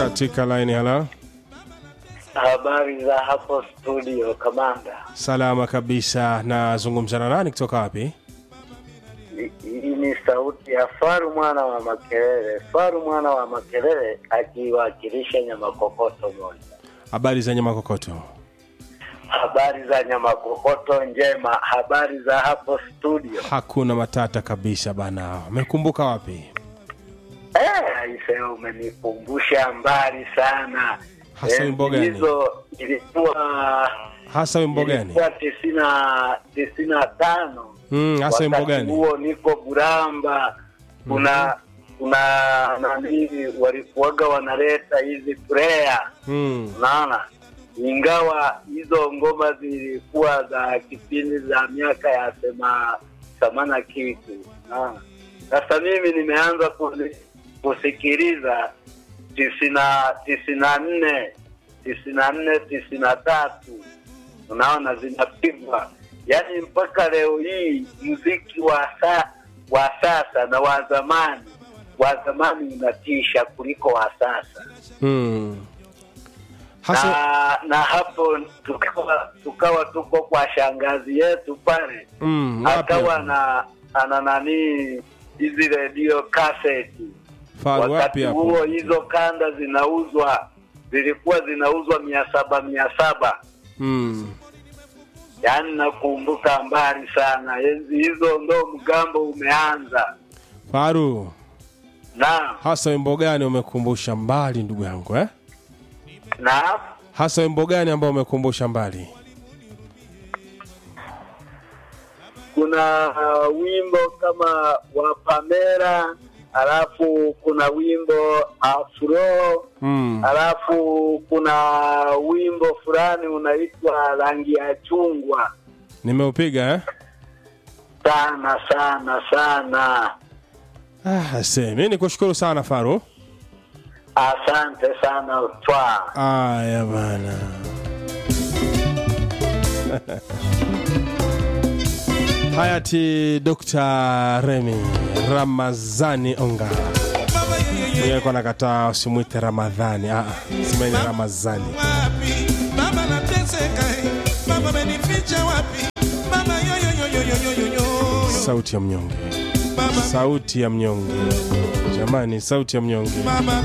katika line hala Habari za hapo studio, kamanda. salama kabisa nazungumza na nani kutoka wapi Hii ni sauti ya Faru mwana wa Makelele, Faru mwana wa Makelele akiwakilisha Nyamakokoto moja. habari za nyama kokoto Habari za Nyamakokoto njema, habari za hapo studio. hakuna matata kabisa bana umekumbuka wapi Eh, aise, umenikumbusha mbali sana. Hasa Eh, wimbo gani? Hizo ilikuwa hasa wimbo gani ilikuwa tisini na tisini na tano Mm, hasa wimbo wakati gani huo niko Buramba, kuna kuna nani walikuwaga wanaleta hizi prayer, Mm, unaona, ingawa hizo ngoma zilikuwa za kipindi za miaka ya sema samana kitu, unaona. Sasa mimi nimeanza kuzi- kusikiliza tisina tisina nne tisina nne tisina tatu unaona zinapigwa yaani mpaka leo hii mziki wa sa, wa sasa na wa zamani wa zamani unatisha kuliko wa sasa mm. hasa na, na hapo tukawa, tukawa tuko kwa shangazi yetu pale mm, wapi akawa hapo? na ana nani hizi redio kaseti Faru, wapi wakati hapo huo hizo kanda zinauzwa zilikuwa zinauzwa mia saba mia saba mm. yaani nakumbuka mbali sana enzi hizo ndo mgambo umeanza faru na hasa wimbo gani umekumbusha mbali ndugu yangu eh? na hasa wimbo gani ambao umekumbusha mbali kuna uh, wimbo kama wa Pamela alafu kuna wimbo afro mm. alafu kuna wimbo fulani unaitwa rangi ya chungwa nimeupiga eh? sana sana sana ah, se mi nikushukuru sana faru asante sana twa aya bana hayati dr remi ramazani onga Yeye alikuwa nakataa usimwite ramadhani ah, simeni ramazani wapi mama nateseka eh. mama amenificha wapi mama yoyoyoyoyoyoyo sauti ya mnyonge mama sauti ya mnyonge jamani sauti ya mnyonge mama